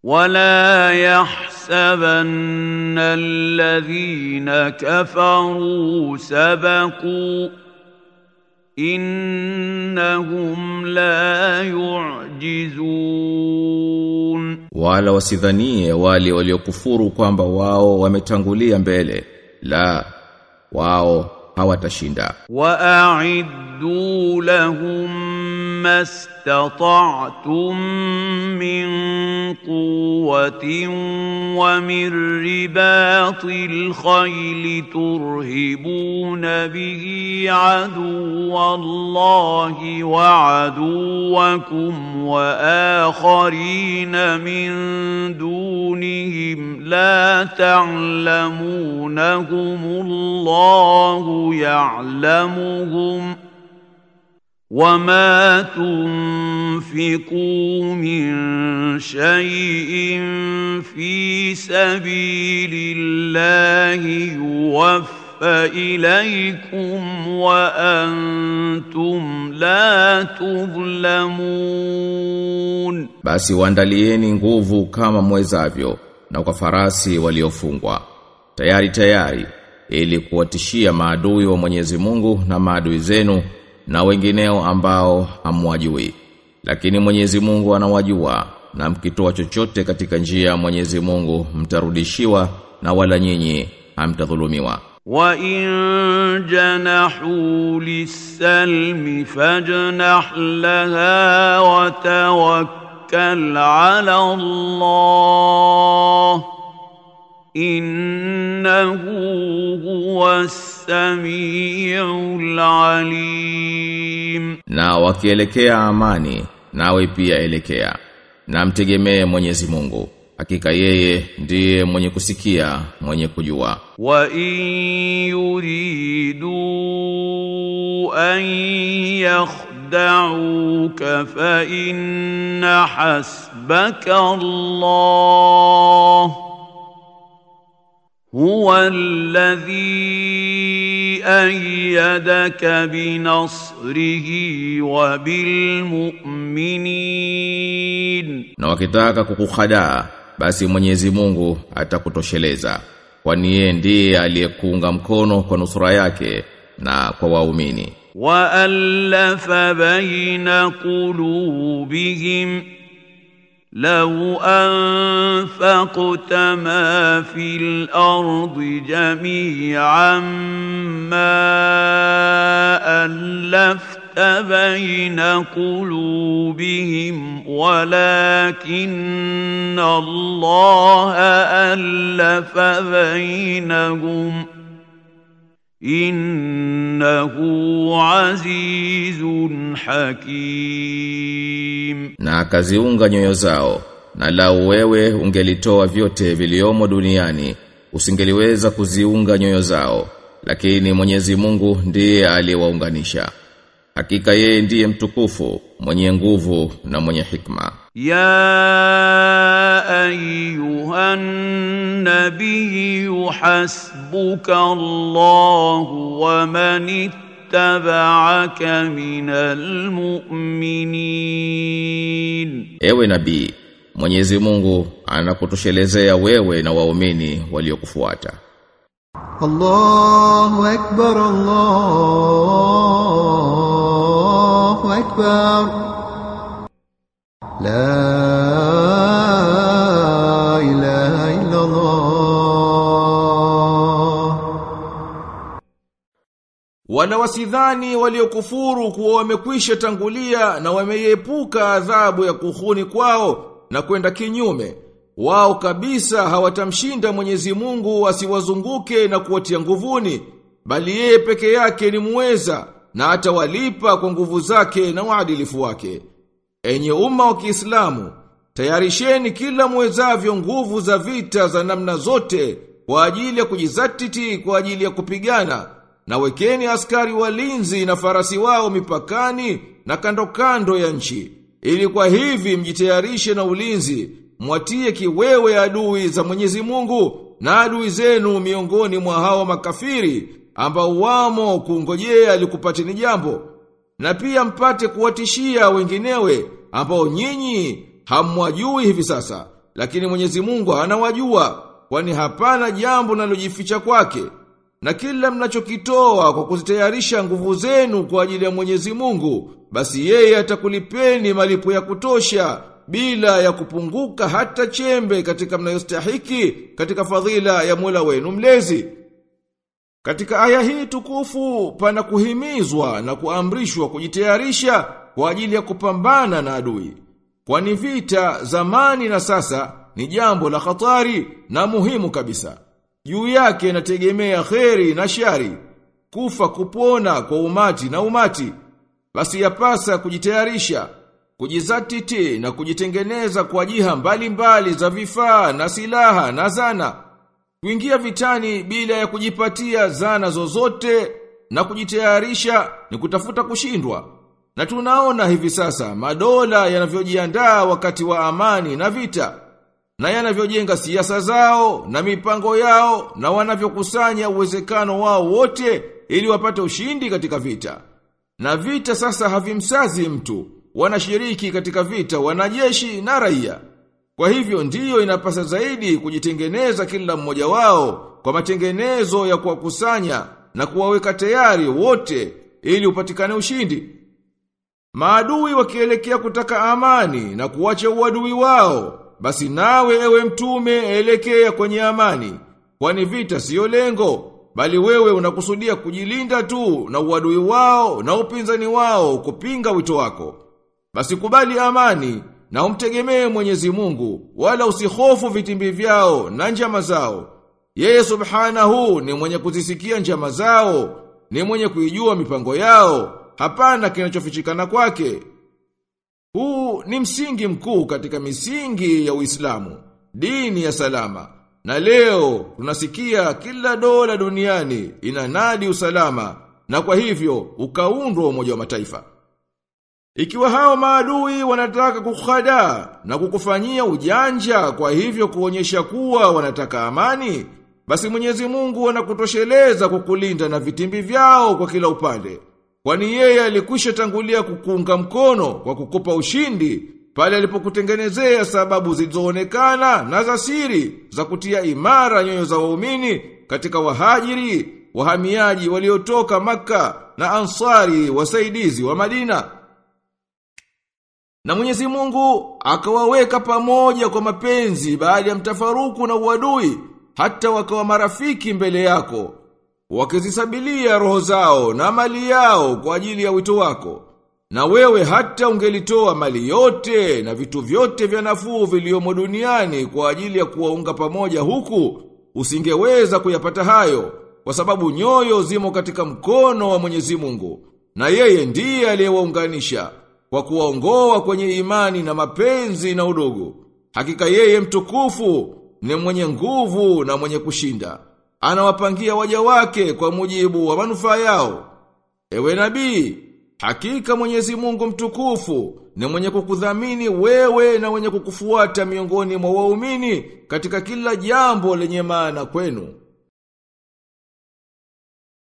ولا يحسبن الذين كفروا سبقوا إنهم لا يعجزون wala wasidhanie wale waliokufuru kwamba wao wametangulia mbele la wao hawatashinda وأعدوا لهم ما استطعتم من قوة ومن رباط الخيل ترهبون به عدو الله وعدوكم وآخرين من دونهم لا تعلمونهم الله يعلمهم وما تنفقوا من شيء في سبيل الله يوفى إليكم وأنتم لا تظلمون basi waandalieni nguvu kama mwezavyo na kwa farasi waliofungwa tayari tayari ili kuwatishia maadui wa Mwenyezi Mungu na maadui zenu na wengineo ambao hamwajui lakini Mwenyezi Mungu anawajua na mkitoa chochote katika njia ya Mwenyezi Mungu mtarudishiwa na wala nyinyi hamtadhulumiwa وإن جنحوا للسلم فاجنح لها وتوكل على الله إنه هو السميع العليم na wakielekea amani nawe pia elekea na mtegemee Mwenyezi Mungu hakika yeye ndiye mwenye kusikia mwenye kujua وإن يريدوا أن يخدعوك فإن حسبك الله هو الذي أيدك بنصره وبالمؤمنين na wakitaka kukuhadaa basi Mwenyezi Mungu atakutosheleza kwani yeye ndiye aliyekuunga mkono kwa nusura yake na kwa waumini وألف بين قلوبهم لو أنفقت ما في الأرض جميعا ما ألفت بين قلوبهم ولكن الله ألف بينهم إنه عزيز حكيم na akaziunga nyoyo zao na lau wewe ungelitoa vyote viliomo duniani usingeliweza kuziunga nyoyo zao lakini Mwenyezi Mungu ndiye aliyewaunganisha hakika yeye ndiye mtukufu mwenye nguvu na mwenye hikma يا أيها النبي حسبك الله ومن اتبعك من المؤمنين ewe nabii Mwenyezi Mungu anakutoshelezea wewe na waumini waliokufuata الله أكبر الله أكبر لا إله إلا الله Wala wasidhani waliokufuru kuwa wamekwisha tangulia na wameiepuka adhabu ya kuhuni kwao na kwenda kinyume. Wao kabisa hawatamshinda Mwenyezi Mungu asiwazunguke na kuwatia nguvuni, bali yeye peke yake ni muweza na atawalipa kwa nguvu zake na uadilifu wake. Enye umma wa Kiislamu, tayarisheni kila muwezavyo nguvu za vita za namna zote kwa ajili ya kujizatiti kwa ajili ya kupigana na wekeni askari walinzi na farasi wao mipakani na kando kando ya nchi ili kwa hivi mjitayarishe na ulinzi mwatie kiwewe adui za Mwenyezi Mungu na adui zenu miongoni mwa hao makafiri ambao wamo kungojea alikupateni jambo na pia mpate kuwatishia wenginewe ambao nyinyi hamwajui hivi sasa lakini Mwenyezi Mungu anawajua, kwani hapana jambo linalojificha kwake. Na kila mnachokitoa kwa kuzitayarisha nguvu zenu kwa ajili ya Mwenyezi Mungu, basi yeye atakulipeni malipo ya kutosha bila ya kupunguka hata chembe katika mnayostahiki katika fadhila ya Mola wenu mlezi. Katika aya hii tukufu pana kuhimizwa na kuamrishwa kujitayarisha kwa ajili ya kupambana na adui. Kwani vita zamani na sasa ni jambo la hatari na muhimu kabisa. Juu yake inategemea kheri na shari, kufa kupona kwa umati na umati. Basi yapasa kujitayarisha, kujizatiti na kujitengeneza kwa jiha mbalimbali za vifaa na silaha na zana. Kuingia vitani bila ya kujipatia zana zozote na kujitayarisha ni kutafuta kushindwa. Na tunaona hivi sasa madola yanavyojiandaa wakati wa amani na vita na yanavyojenga siasa zao na mipango yao na wanavyokusanya uwezekano wao wote ili wapate ushindi katika vita. Na vita sasa havimsazi mtu, wanashiriki katika vita wanajeshi na raia. Kwa hivyo ndiyo inapasa zaidi kujitengeneza kila mmoja wao kwa matengenezo ya kuwakusanya na kuwaweka tayari wote ili upatikane ushindi. Maadui wakielekea kutaka amani na kuwacha uadui wao, basi nawe ewe mtume elekea kwenye amani, kwani vita siyo lengo, bali wewe unakusudia kujilinda tu na uadui wao na upinzani wao kupinga wito wako. Basi kubali amani na umtegemee Mwenyezi Mungu, wala usihofu vitimbi vyao na njama zao. Yeye subhanahu ni mwenye kuzisikia njama zao, ni mwenye kuijua mipango yao, hapana kinachofichikana kwake. Huu ni msingi mkuu katika misingi ya Uislamu, dini ya salama. Na leo tunasikia kila dola duniani inanadi usalama na kwa hivyo ukaundwa umoja wa mataifa. Ikiwa hao maadui wanataka kukhada na kukufanyia ujanja kwa hivyo kuonyesha kuwa wanataka amani, basi Mwenyezi Mungu anakutosheleza kukulinda na vitimbi vyao kwa kila upande. Kwani yeye alikwisha tangulia kukuunga mkono kwa kukupa ushindi pale alipokutengenezea sababu zilizoonekana na za siri za kutia imara nyoyo za waumini katika wahajiri, wahamiaji waliotoka Makka na ansari wasaidizi wa Madina. Na Mwenyezi Mungu akawaweka pamoja kwa mapenzi baada ya mtafaruku na uadui hata wakawa marafiki mbele yako wakizisabilia roho zao na mali yao kwa ajili ya wito wako. Na wewe hata ungelitoa mali yote na vitu vyote vya nafuu viliomo duniani kwa ajili ya kuwaunga pamoja huku, usingeweza kuyapata hayo, kwa sababu nyoyo zimo katika mkono wa Mwenyezi Mungu, na yeye ndiye aliyewaunganisha kwa kuwaongoa kwenye imani na mapenzi na udugu. Hakika yeye mtukufu ni mwenye nguvu na mwenye kushinda. Anawapangia waja wake kwa mujibu wa manufaa yao. Ewe nabii, hakika Mwenyezi Mungu mtukufu ni mwenye kukudhamini wewe na mwenye kukufuata miongoni mwa waumini katika kila jambo lenye maana kwenu.